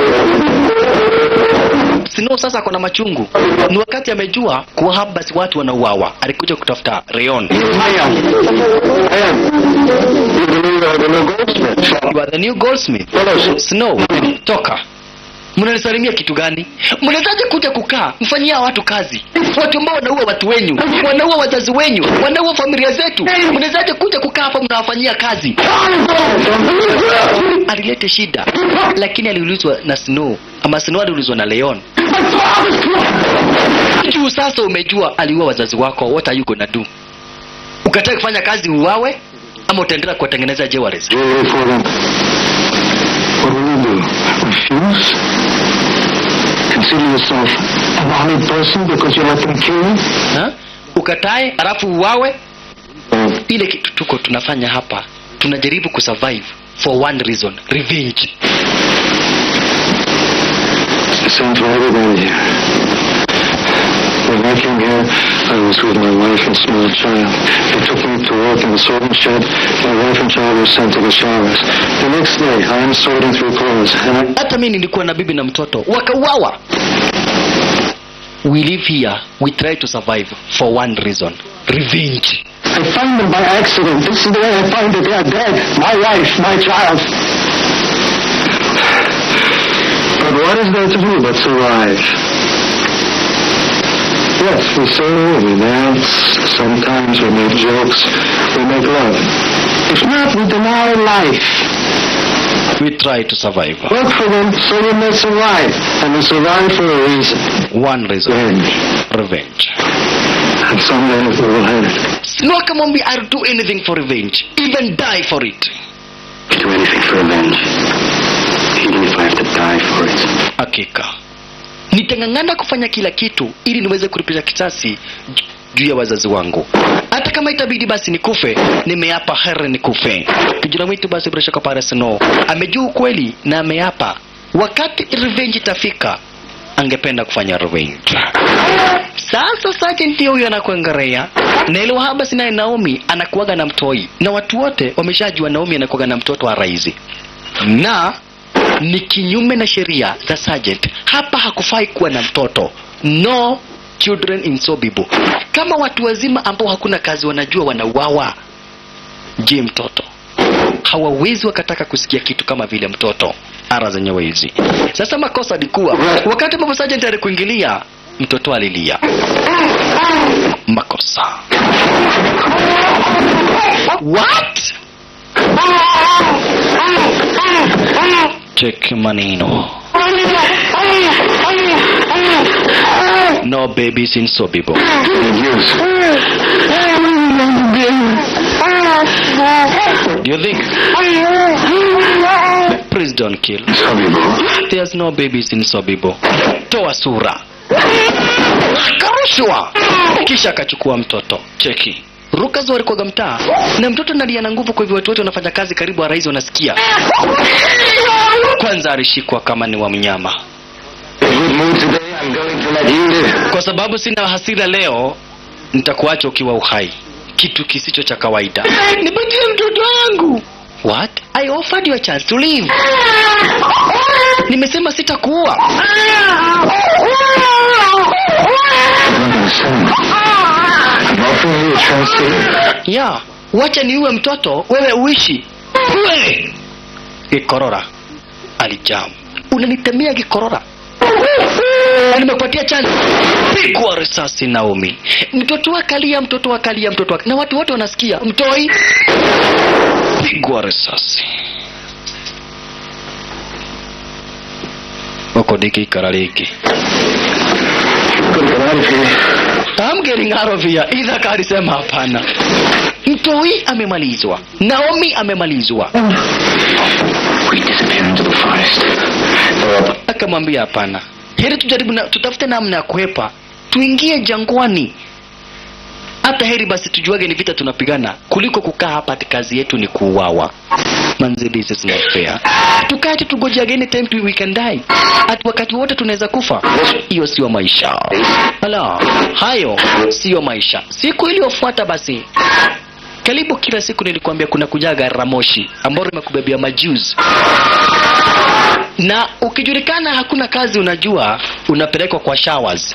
sino sasa kuna machungu ni wakati amejua kuwa hapa basi watu wanauawa alikuja kutafuta reon I am. I am. You're the new, uh, the new goldsmith. You are the new goldsmith Fellows, snow toka mnanisalimia kitu gani mnawezaje kuja kukaa mfanyia watu kazi watu ambao wanaua watu wenyu wanaua wazazi wenyu wanaua familia zetu mnawezaje kuja kukaa hapa mnawafanyia kazi alilete shida lakini aliulizwa na snow ama snow aliulizwa na leon juu sasa umejua aliua wazazi wako what are you gonna do ukataa kufanya kazi uwawe ama utaendelea kuwatengeneza jewelries You're ready for them. What will you do? Refuse? Consider yourself an honored person because you let them kill you? ha? ukatae alafu uwawe Or ile kitu tuko tunafanya hapa tunajaribu kusurvive for one reason revenge It's the same for everybody here. When I came here, I was with my wife and small child. They took me to work in the sorting shed. My wife and child were sent to the showers. The next day, I am sorting through clothes, and I... hata mi nilikuwa na bibi na mtoto wakauawa we live here we try to survive for one reason revenge I found them by accident. This is the way I find it. They are dead. My wife, my child. But what is there to do but survive? Yes, we sing, we dance, sometimes we make jokes, we make love. If not, we deny life. we try to survive Work for them so we may survive. And we survive for a reason. one reason Revenge. revenge And someday we will have it. sno akamwambia i'll do anything for revenge even die for it Do anything for revenge. Even if I have to die for it. hakika nitang'ang'ana kufanya kila kitu ili niweze kulipisha kisasi ju- juu ya wazazi wangu hata kama itabidi basi nikufe nimeapa here nikufe kijana wetu basi bila shaka pale sno amejua ukweli na ameapa wakati revenge itafika angependa kufanya revenge sasa sergeant huyo anakuangalia na ile wahaba sinaye naomi anakuaga na mtoi na watu wote wameshajua naomi anakuaga na mtoto wa raisi na ni kinyume na sheria za sergeant hapa hakufai kuwa na mtoto no children in sobibo kama watu wazima ambao hakuna kazi wanajua wanauawa je mtoto hawawezi wakataka kusikia kitu kama vile mtoto ara zenyewe hizi sasa makosa alikuwa wakati ambapo sergeant alikuingilia mtoto alilia makosa what check maneno no babies in sobibo Use. do you think please don't kill Sobibo. there's no babies in sobibo toa sura akarushwa kisha akachukua mtoto cheki rukazo alikuwaga mtaa na mtoto nalia na nguvu kwa hivyo watu wote wanafanya kazi karibu wa rais wanasikia kwanza alishikwa kama ni wa mnyama Good mood today. I'm going to let you live. kwa sababu sina hasira leo nitakuacha ukiwa uhai kitu kisicho cha kawaida nipatie mtoto wangu what i offered you a chance to live nimesema sitakuua I'm not going to send. I'm offering you a chance to live. ya wacha niuwe mtoto wewe uishi wewe gikorora alijamu unanitemea gikorora Na nimekupatia chance pigwa risasi naomi mtoto wakalia mtoto wakalia mtoto wakalia. na watu wote wanasikia mtoi pigwa risasi huko ndikikara rĩngĩ Good get out of here. I'm getting out of here. Ithaka alisema hapana. Mtoi amemalizwa, Naomi amemalizwa. We disappear into the forest. Or Akamwambia hapana, heri tujaribu na, tutafute namna ya kuhepa, tuingie jangwani. Hata heri basi tujuage ni vita tunapigana kuliko kukaa hapa ati kazi yetu ni kuuawa. Manzi, this is not fair. Tukae tu tugoje any time we can die. Ati wakati wote tunaweza kufa. Hiyo sio maisha. Ala, hayo sio maisha. Siku iliyofuata basi karibu kila siku nilikwambia kuna kujaga ramoshi ambalo limekubebea majuzi na ukijulikana hakuna kazi unajua unapelekwa kwa showers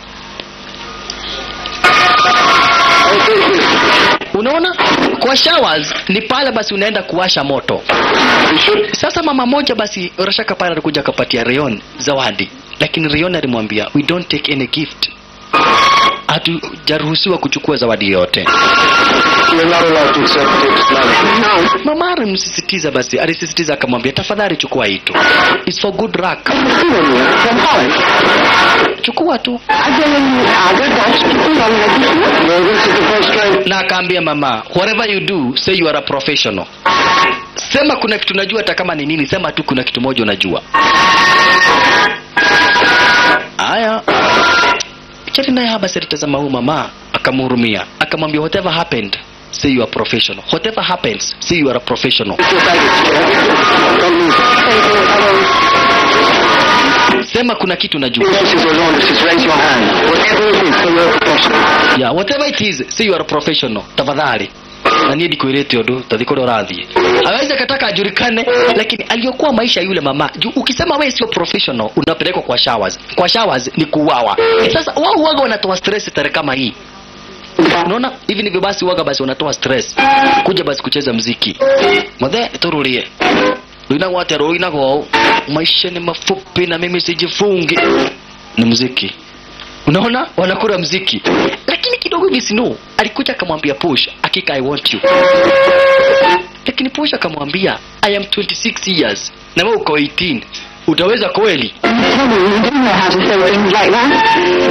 unaona kwa showers ni pale basi unaenda kuwasha moto sasa mama moja basi rashaka pale alikuja akapatia Rion zawadi lakini Rion alimwambia we don't take any gift hatujaruhusiwa kuchukua zawadi yote you're not allowed to accept gifts, Mom. mama alimsisitiza basi alisisitiza akamwambia tafadhali chukua hii tu It's for good luck chukua tu No, this is the first time. na akaambia mama whatever you do say you are a professional sema kuna kitu najua hata kama ni nini sema tu kuna kitu moja unajua haya chati naye haba alitazama huyu mama akamhurumia akamwambia whatever happened say you are professional whatever happens say you are a professional sema kuna kitu najua yeah, whatever it is say you are a professional tafadhali na niä ndikwä å ndå tathä kå rä a å rathiä aweze kataka ajulikane lakini aliyokuwa maisha yule mama juu ukisema we sio professional unapelekwa kwa showers kwa showers ni kuuawa sasa wao huwaga wanatoa stress tare kama hii unaona hivi ndivyo basi waga basi wanatoa stress kuja basi kucheza mziki mothe tururie ruinagwo atia ruinagwo maisha ni mafupi na mimi sijifungi ni mziki unaona wanakula mziki lakini kidogo gisino alikuja akamwambia push akika i want you lakini push akamwambia i am 26 years na wewe uko 18 utaweza kweli Tell me, you do know how to say things like that.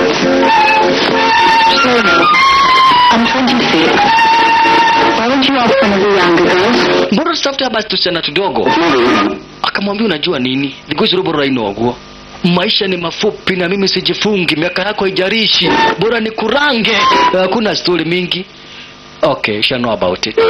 Slowly. I'm 26. Why don't you ask one of the younger girls? mbona tutafuta basi tusichana tudogo akamwambia unajua nini ligosirobororainoguo maisha ni mafupi na mimi sijifungi miaka yako haijarishi bora ni kurange hakuna stori mingi okay shall know about it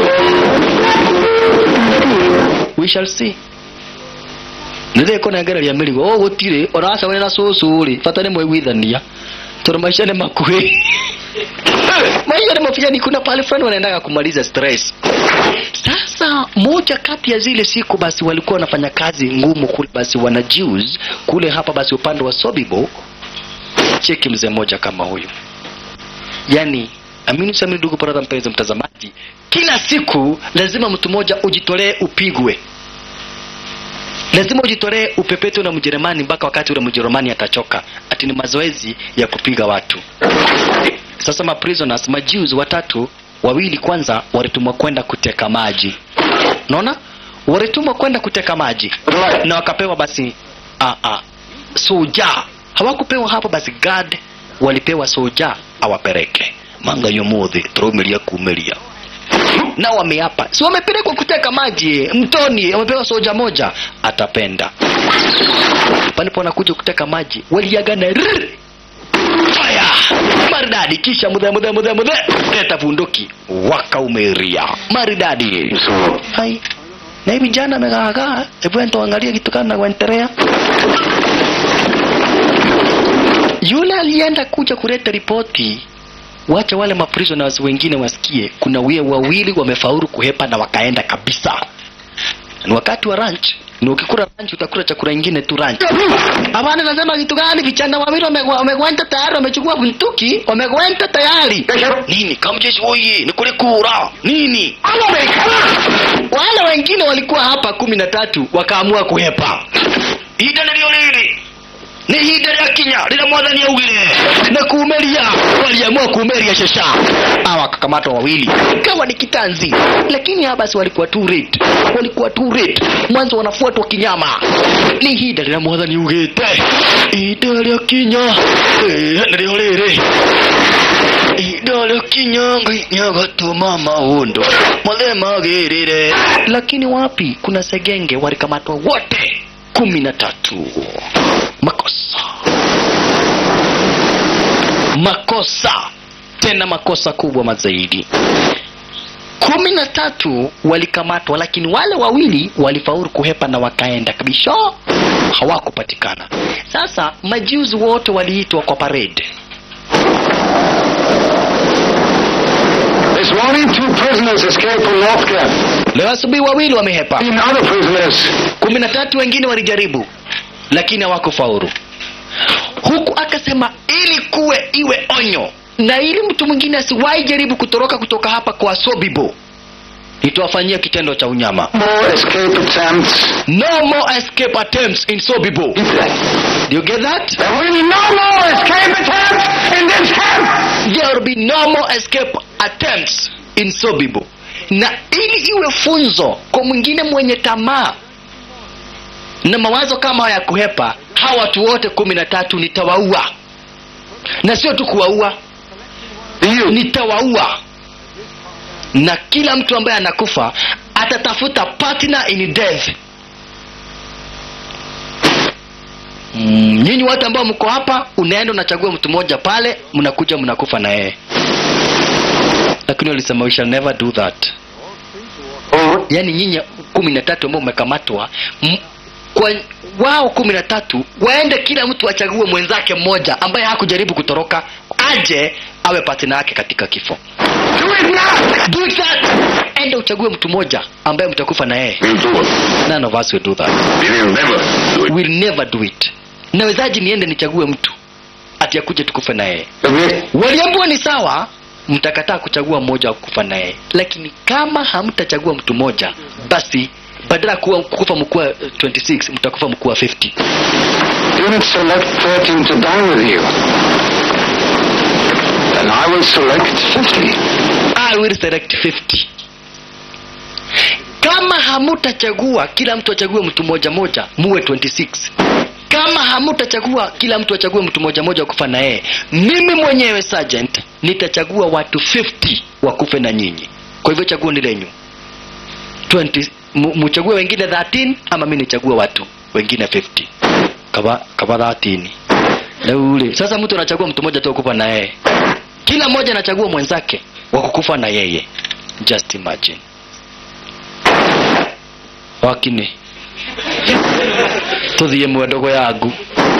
we shall see nitheko nengereria mĩrigo o gũtirĩ ũracagũrĩra cũcũ rĩ bata nĩ mwĩguithania tondũ maisha nĩ makuhĩ maisha ni mafupi kuna pale fulani wanaendaga kumaliza stress sasa moja kati ya zile siku basi walikuwa wanafanya kazi ngumu kule basi wana Jews kule hapa basi upande wa Sobibo cheki mzee mmoja kama huyu yani amini sami ndugu brother mpenzi mtazamaji kila siku lazima mtu mmoja ujitolee upigwe lazima ujitolee upepetwe na mjerumani mpaka wakati ule mjerumani atachoka ati ni mazoezi ya kupiga watu sasa ma prisoners ma Jews watatu wawili kwanza walitumwa kwenda kuteka maji unaona walitumwa kwenda kuteka maji na wakapewa basi a a soja hawakupewa hapo basi guard walipewa soja awapeleke manga yomuthi turumiria kumeria na wameapa si wamepelekwa kuteka maji mtoni wamepewa soja moja atapenda palipo wanakuja kuteka maji waliagana rrr. fire maridadi kisha mudhe mudhe mudhe mudhe leta bunduki wakaumeria maridadi So, hai na hivi jana amegaagaa hebu enda uangalie kitu kana kuendelea yule alienda kuja kuleta ripoti wacha wale maprisoners wengine wasikie kuna wie wawili wamefaulu kuhepa na wakaenda kabisa ni wakati wa ranch ni ukikula ranch utakula chakula ingine tu ranch hapana nasema kitu gani vijana wawili wamegwa- wamekwenda tayari wamechukua buntuki wamekwenda tayari nini kamjeshi oye ni kule kura nini wale wengine walikuwa hapa kumi na tatu wakaamua kuhepa ida nilio lili ni hida rĩa kinya rĩrĩa mwathani augire na kuumeria waliamua kuumeria shesha hawa wakakamatwa wawili kawa ni kitanzi lakini hawa basi walikuwa too late walikuwa too late mwanzo wanafuatwa kinyama ni hida rĩrĩa mwathani ugĩte hida rĩa kinya eh, nĩrĩo rĩrĩ ihinda rĩa kinya ngai nĩagatũma maũndũ mothe magĩrĩre lakini wapi kuna segenge walikamatwa wote kumi na tatu makosa makosa tena makosa kubwa mazaidi kumi na tatu walikamatwa lakini wale wawili walifaulu kuhepa na wakaenda kabisha hawakupatikana sasa majuzi wote waliitwa kwa parade this morning, two prisoners escaped from North Camp. leo asubuhi wawili wamehepa Fifteen other prisoners kumi na tatu wengine walijaribu lakini hawakufaulu huku akasema ili kuwe iwe onyo na ili mtu mwingine asiwahi jaribu kutoroka kutoka hapa kwa sobibo nitawafanyia kitendo cha unyama more escape attempts. no more escape attempts in sobibo Do you get that There will be no more escape attempts in this camp. there will be no more escape attempts in sobibo na ili iwe funzo kwa mwingine mwenye tamaa na mawazo kama ya kuhepa hawa watu wote kumi na tatu nitawaua na sio tu kuwaua You. nitawaua na kila mtu ambaye anakufa atatafuta partner in death mm, nyinyi wote ambao mko hapa unaenda unachagua mtu mmoja pale mnakuja mnakufa na yeye lakini walisema we shall never do that yaani nyinyi kumi na tatu ambao mmekamatwa m- kwa wao kumi na tatu waende kila mtu achague mwenzake mmoja ambaye hakujaribu kutoroka aje awe patina yake katika kifo Do it now! do that enda uchague mtu mmoja ambaye mtakufa na yeye We'll do it. none of us will do that We'll never do it. will never do it nawezaji niende nichague mtu ati akuje tukufe na yeye Okay? waliambiwa ni sawa mtakataa kuchagua mmoja wa kufa na yeye lakini kama hamtachagua mtu mmoja basi badala ya kuwa kukufa mkuu wa eh, 26 mtakufa mkuu wa 50 Unit select 13 to die with you. And I will select 50. I will select 50 kama hamutachagua kila mtu achague mtu moja moja muwe 26 kama hamutachagua kila mtu achague mtu moja moja wakufa na yeye mimi mwenyewe sergeant nitachagua watu 50 wakufe na nyinyi kwa hivyo chaguo ni lenyu 20 mu- muchague wengine 13 ama mi nichague watu wengine 50 kaba kaba 13 Leule. sasa mtu anachagua mtu mmoja tu wakufa na yeye kila mmoja anachagua mwenzake wa kukufa na yeye just imagine wakini tuthie mwendogo yangu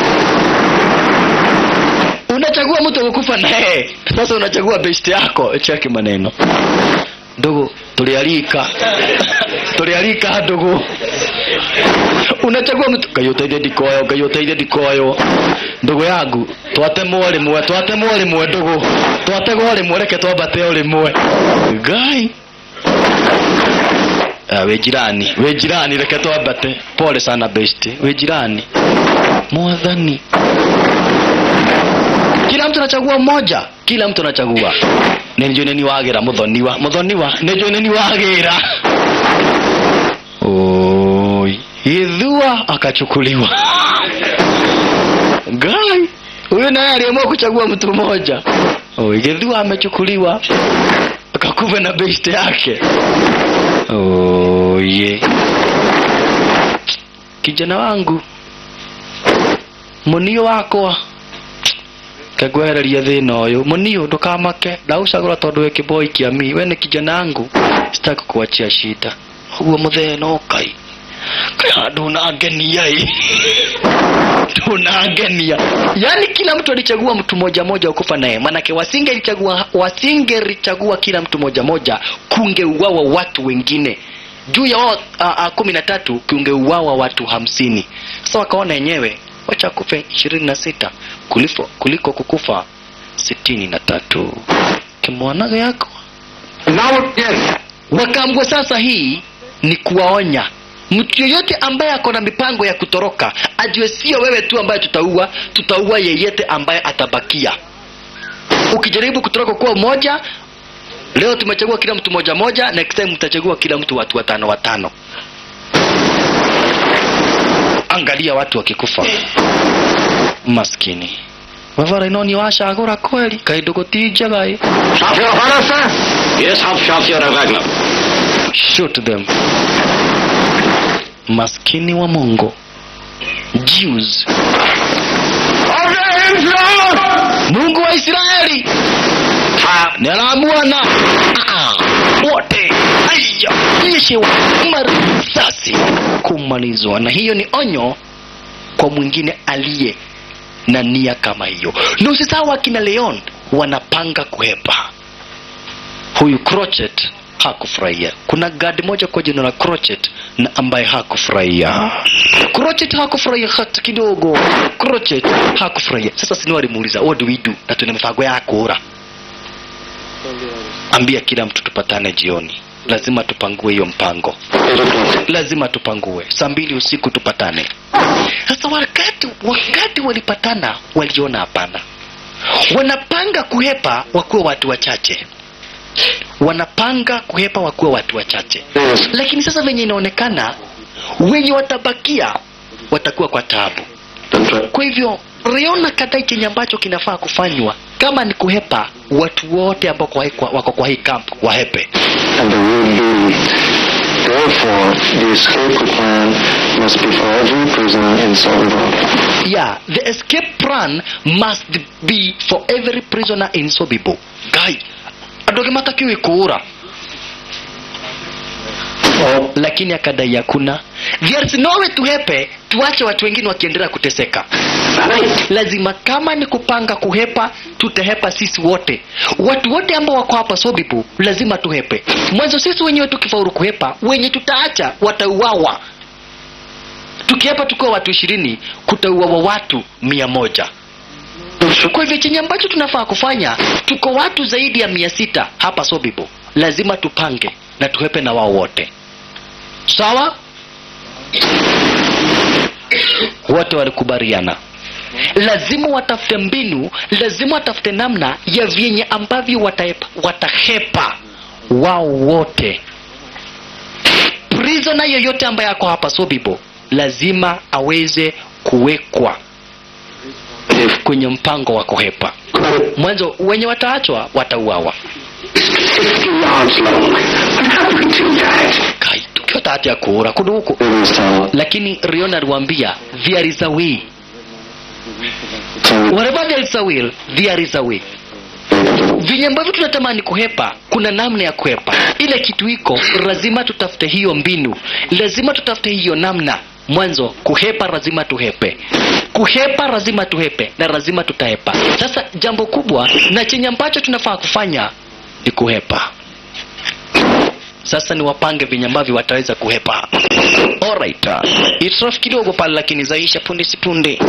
unachagua mtu wa kukufa na yeye sasa unachagua best yako cheki maneno ndugu tulialika tulialika ndugu unachagua mtu kayoteithie ndikoyo kayoteithie ndikoyo ndugu yangu twatemwo rimwe twatemwo rimwe ndugu twategwo rimwe reke twambate o rimwe ngai Ah, we jirani we jirani reke twambate pole sana besti we jirani mwathani kila mtu anachagua mmoja kila mtu anachagua nenjo neni wagira muthoniwa muthoniwa nenjo neni wagira oi ithua akachukuliwa gai huyu naye aliamua kuchagua mtu mmoja oi githua amechukuliwa akakufa na best yake oye kijana wangu munio wakwa kegwehereria thina uyu munio ndukamake ndaucagura tondu wi kiboi kia mi we ni kijana wangu sitaki kuachia shida uguo muthee no kai kaya ndunangenia i ndunangenia yaani kila mtu alichagua mtu moja moja wa kufa naye manake wasingelichagua wasingelichagua kila mtu moja moja kungeuawa watu wengine juu ya wao a- a, kumi na tatu kungeuawa watu hamsini sasa wakaona yenyewe wacha kufe ishirini na sita kuliko, kuliko kukufa sitini na tatu kimwanaga yako Now again. wakaambwa sasa hii ni kuwaonya mtu yeyote ambaye ako na mipango ya kutoroka ajue sio wewe tu ambaye tutaua tutaua yeyote ambaye atabakia ukijaribu kutoroka kuwa mmoja leo tumechagua kila mtu moja moja next time mtachagua kila mtu watu watano watano angalia watu wakikufa maskini vavara ino ni wacagũra kweli kaindũ gũtinjagai Shafir Hana, sir? Yes, Hauptscharführer Wagner. shoot them maskini wa mungu jews Of the Israel! mungu wa israeli Ha, ninamuona Ah, wote aya nyeshewa marisasi kumalizwa na hiyo ni onyo kwa mwingine aliye na nia kama hiyo na usisahau akina leon wanapanga kuhepa huyu crochet hakufurahia kuna gadi moja kwa jina la crochet na ambaye hakufurahia crochet hakufurahia hata kidogo crochet hakufurahia sasa sini walimuuliza what do we do na tuna mipango ya kura ambia kila mtu tupatane jioni lazima tupangue hiyo mpango Eight o'clock. lazima tupangue saa mbili usiku tupatane sasa wakati wakati walipatana waliona hapana wanapanga kuhepa wakuwa watu wachache wanapanga kuhepa wakuwa watu wachache Yes. lakini sasa venye inaonekana wenye watabakia watakuwa kwa taabu That's right. kwa hivyo riona kadai chenye ambacho kinafaa kufanywa kama ni kuhepa watu wote ambao kwa hii- kwa- wako kwa hii camp wahepe And there will be Therefore, the escape plan must be for every prisoner in Somerville. yeah the escape plan must be for every prisoner in sobibo guy andå angä matakiwe kåra lakini akadai hakuna there is no way tuhepe tuache watu wengine wakiendelea kuteseka lazima kama ni kupanga kuhepa tutahepa sisi wote watu wote ambao wako hapa sobibu lazima tuhepe mwanzo sisi wenyewe tukifaulu kuhepa wenye tutaacha watauawa tukihepa tukiwa watu ishirini kutauawa watu mia moja kwa hivyo chenye ambacho tunafaa kufanya tuko watu zaidi ya mia sita hapa sobibo lazima tupange na tuhepe na wao wote sawa wote walikubaliana lazima watafute mbinu lazima watafute namna ya vyenye ambavyo watahepa, watahepa wao wote prisona yoyote ambaye ako hapa sobibo lazima aweze kuwekwa kwenye mpango wa kuhepa mwanzo wenye wataachwa watauawa Fifty yards long. What happened to that? kai tukiwa tahati ya kuura kundu huku It is town. lakini rion aliwaambia there is a way So, wherever there is a will there is a way vinye ambavyo tunatamani kuhepa kuna namna ya kuhepa ile kitu iko lazima tutafute hiyo mbinu lazima tutafute hiyo namna mwanzo kuhepa lazima tuhepe kuhepa lazima tuhepe na lazima tutahepa sasa jambo kubwa na chenye ambacho tunafaa kufanya ni kuhepa sasa ni wapange venye ambavyo wataweza kuhepa alright itrof kidogo pale lakini zaisha punde sipunde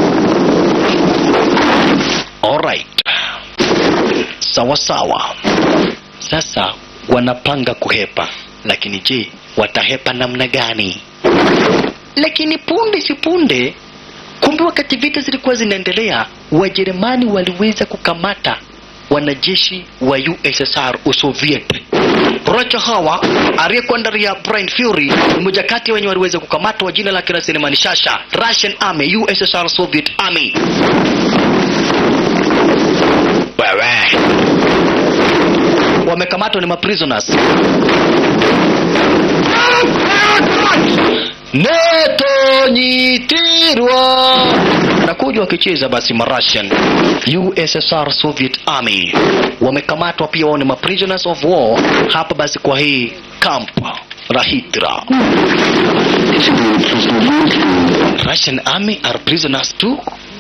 alright sawa sawa sasa wanapanga kuhepa lakini je watahepa namna gani lakini punde si punde kumbe wakati vita zilikuwa zinaendelea wajerumani waliweza kukamata wanajeshi wa ussr usoviet rocha hawa aliyekuwa ndani ya Brian Fury ni moja kati ya wenye waliweza kukamatwa jina lake la sinema ni Shasha Russian Army USSR Soviet Army wewe wamekamatwa ni maprisoners netonyitirwa nakuja wakicheza basi marussian ussr soviet army wamekamatwa pia wao ni maprisoners of war hapa basi kwa hii camp la hitra russian army are prisoners too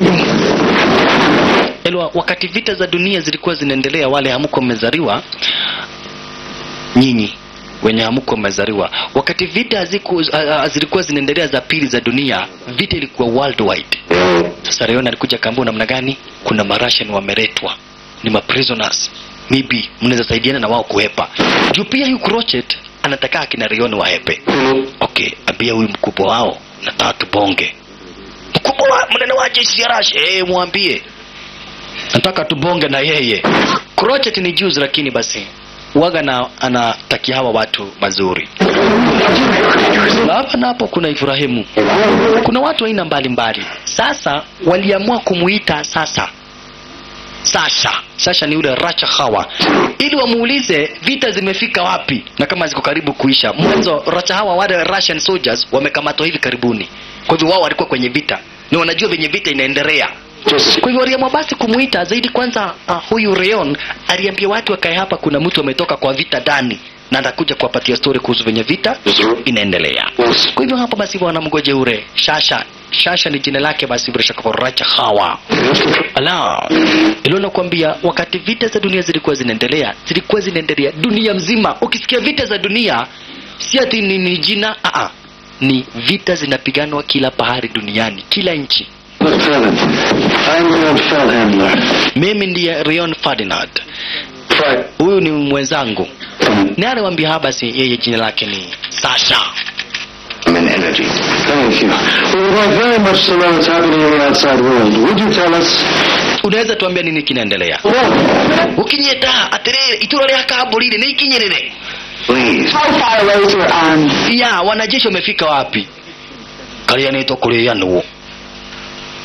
Elwa, wakati vita za dunia zilikuwa zinaendelea wale hamuko mmezaliwa nyinyi wenye hamuko mmezaliwa wakati vita haziku, uh, uh, zilikuwa zinaendelea za pili za dunia vita ilikuwa worldwide sasa Leon alikuja kaambia namna gani kuna marashan wameletwa ni maprisoners maybe mnaweza saidiana na wao kuhepa juu pia huyu crochet anataka akina Leon wahepe okay ambia huyu mkubwa wao nataka tubonge mkubwa wa mnene wa jeshi ya Russia eh mwambie nataka tubonge na yeye crochet ni juzi lakini basi waga na anatakia hawa watu mazuri Na hapa na hapo kuna Ibrahimu kuna watu aina mbalimbali sasa waliamua kumuita sasa Sasha Sasha ni yule Racha Hawa ili wamuulize vita zimefika wapi na kama ziko karibu kuisha mwanzo Racha Hawa wale Russian soldiers wamekamatwa hivi karibuni kwa hivyo wao walikuwa kwenye vita na wanajua venye vita inaendelea Just kwa hivyo waliamua basi kumuita zaidi kwanza uh, huyu Reon aliambia watu wakae hapa kuna mtu ametoka kwa vita ndani na atakuja kuwapatia story kuhusu venye vita inaendelea Yes. kwa hivyo hapa basi wanamgoje ure shasha shasha ni jina lake basi bila shaka racha hawa ala ilo nakwambia wakati vita za dunia zilikuwa zinaendelea zilikuwa zinaendelea dunia mzima ukisikia vita za dunia si ati ni, ni jina aa ni vita zinapiganwa kila pahari duniani kila nchi Lieutenant, I'm Leon Feldhandler. mimi ndiye Rion Ferdinand Right. huyu ni mwenzangu Um, ni aliwambia hapa basi yeye jina lake ni Sasha I'm in energy. Thank you. We would like very much to know what's happening in the outside world. Would you tell us? unaweza tuambia nini kinaendelea Well, ukinyeta atiriri ituro ria kambũrire nĩ ikinyĩrĩre please. How far away is your army? ya wanajeshi wamefika wapi karĩa nĩtwo kũrĩanwo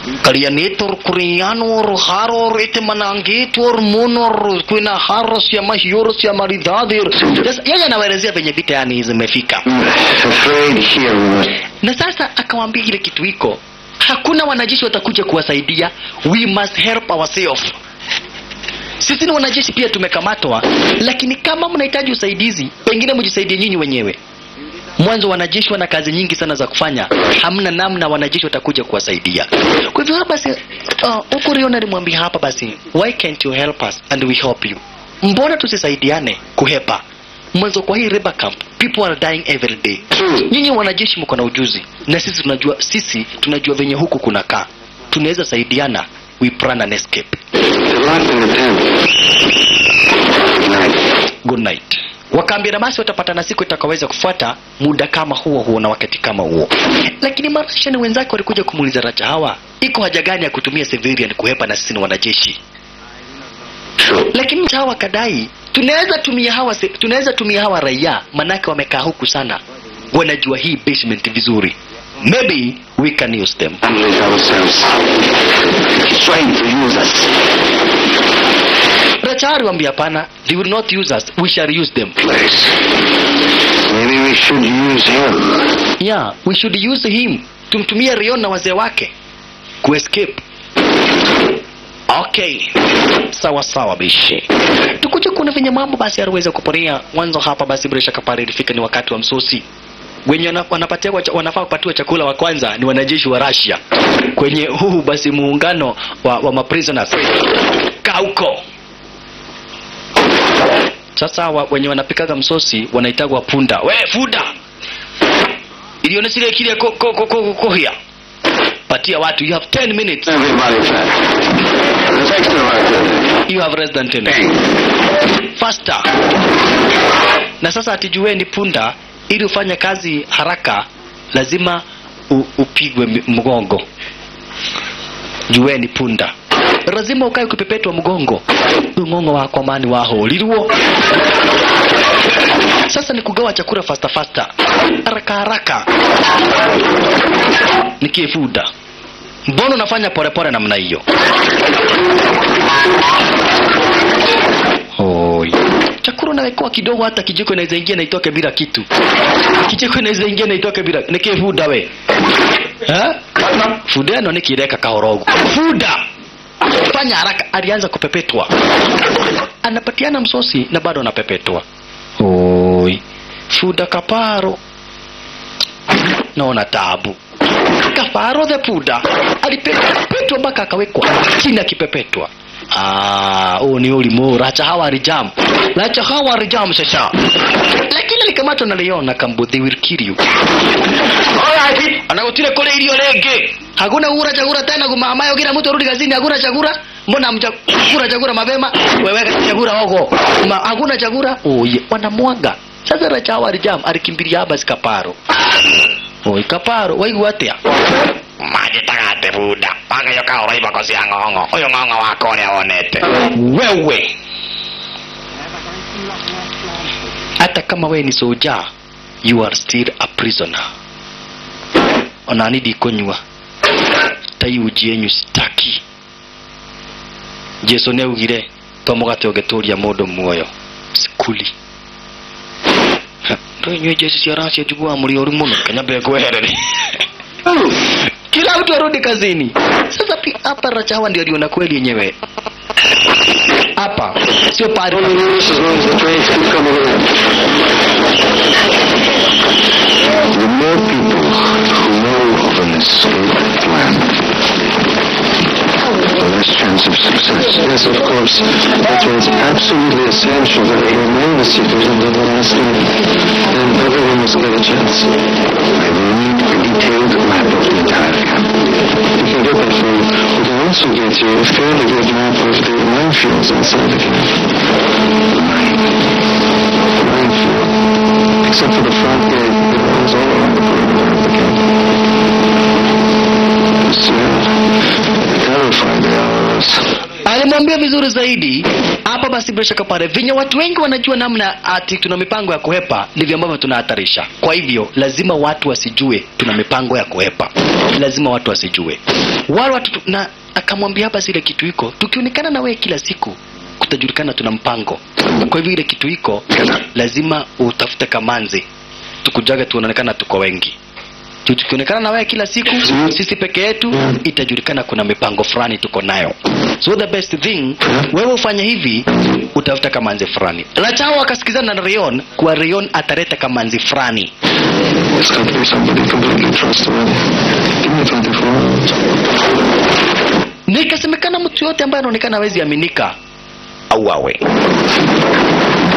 kalianitor kurianor haror ite manangitor munor kwina haros ya mahiuros ya maridhadir Yes, yeye anawaelezea venye vita yani zimefika Afraid here we must na sasa akawambia ile kitu iko hakuna wanajeshi watakuja kuwasaidia we must help ourselves sisi ni wanajeshi pia tumekamatwa lakini kama mnahitaji usaidizi pengine mjisaidie nyinyi wenyewe mwanzo wanajeshi wana kazi nyingi sana za kufanya hamna namna wanajeshi watakuja kuwasaidia kwa hivyo hapa basi uh, huku riona alimwambia hapa basi why can't you help us and we help you mbona tusisaidiane kuhepa mwanzo kwa hii river camp people are dying every day nyinyi wanajeshi mko na ujuzi na sisi tunajua sisi tunajua venye huku kunakaa tunaweza saidiana we plan an escape They're locked in the tent. Good night. good night wakaambia basi watapatana siku itakaweza kufuata muda kama huo huo na wakati kama huo lakini marashani wenzake walikuja kumuuliza racha hawa iko haja gani ya kutumia civilian kuhepa na sisi ni wanajeshi Sure. lakini hawa kadai tunaweza tumia hawa se- tunaweza tumia hawa raia manake wamekaa huku sana wanajua hii basement vizuri maybe we can use them Unleash ourselves. He's trying to use us. rachari wambia hapana they will not use us we shall use them Place. Maybe we should use him. yeah we should use him tumtumie rion na wazee wake kuescape okay sawa sawa bishi tukuja kuna venye mambo basi aliweza kuporea mwanzo hapa basi bila shaka pale ilifika ni wakati wa msosi wenye wana- wanapatia kwa cha- wanafaa kupatiwa chakula wa kwanza ni wanajeshi wa Russia kwenye huu basi muungano wa, wa maprisoners kauko sasa wa, wenye wanapikaga msosi wanaitagwa punda we funda ilione sile kile ko, ko, ko, ko, kohia patia watu you have 10 minutes Everybody fat. Let's extrovert it. you have less than 10 Bang. faster na sasa atijueni punda ili ufanye kazi haraka lazima u, upigwe mi- mgongo jueni punda lazima ukae ukipepetwa mgongo mgongo wako mani waholirwo sasa ni kugawa chakula fasta fasta haraka haraka nikifuda mbona unafanya polepole namna hiyo Oi. Chakula unawekewa kidogo, hata kijiko inaweza ingia na itoke bila kitu. Kijiko inaweza ingia na itoke bila nikifuda we ha? Fuda no nikireka kahorogo. Fuda fanya haraka. Alianza kupepetwa, anapatiana msosi na bado anapepetwa. Oi, fuda kaparo, naona tabu. Kaparo the puda alipepetwa mpaka akawekwa chini akipepetwa. Ah, huu ni ulimu racha hawa rijam racha hawa rijam sasa lakini alikamatwa na leon akambu they will kill you alright anagotire kule ilio lenge hakuna kura chakula tena kumamayo kila mtu arudi kazini hakuna chakula mbona mchakura chakula mapema wewe chakula hogo Ma, hakuna chakula oye wanamwaga sasa racha hawa rijam alikimbilia haba sikaparo Oi kaparo waigua atia magĩtagate bunda magayoka ũraiba ko cia ng'ong'o ũyũ ng'ong'o wakwa ũrĩa wonete wewe hata kama wewe ni soja you are still a prisoner onani ndikunyua tai uji yenyu sitaki jesu nĩaugire to mũgate ũngĩtũria mũndũ muoyo sikuli ndũinyue jesu cia racia njiguaga mũrĩ ũru mũno kanyambe ngweherere kila mtu arudi kazini sasa pi- hapa rachawa ndio aliona kweli yenyewe hapa sio pale Only this as long as the trains keep coming in. The more people who know of an escape plan, the less chance of success. Yes, of course. That's why it's absolutely essential that we remain the secret until the last minute. Then everyone must get a chance. I will need a detailed map of the entire camp. We can get that for you. We can also get you a fairly good map of the minefields inside the camp. Mine. Minefield. Except for the front gate, it runs all around the perimeter of the camp. Soon, terrified they are of us. alimwambia akaambia vizuri zaidi hapa basi bila shaka pale venye watu wengi wanajua namna ati tuna mipango ya kuhepa ndivyo ambavyo tunahatarisha kwa hivyo lazima watu wasijue tuna mipango ya kuhepa lazima watu wasijue wale watu tu- na akamwambia hapa zile kitu iko tukionekana na wewe kila siku kutajulikana tuna mpango kwa hivyo ile kitu iko lazima utafute kamanzi tukujaga tuonekana tuko wengi Tu- tukionekana na wewe kila siku sisi peke yetu itajulikana kuna mipango fulani tuko nayo so the best thing wewe ufanye hivi utafuta kamanzi fulani lachao akasikizana na Rayon kuwa Rayon ataleta kamanzi fulani It's got to be somebody completely trustworthy. Give me 24 hours. na ikasemekana mtu yote ambaye anaonekana hawezi aminika auawe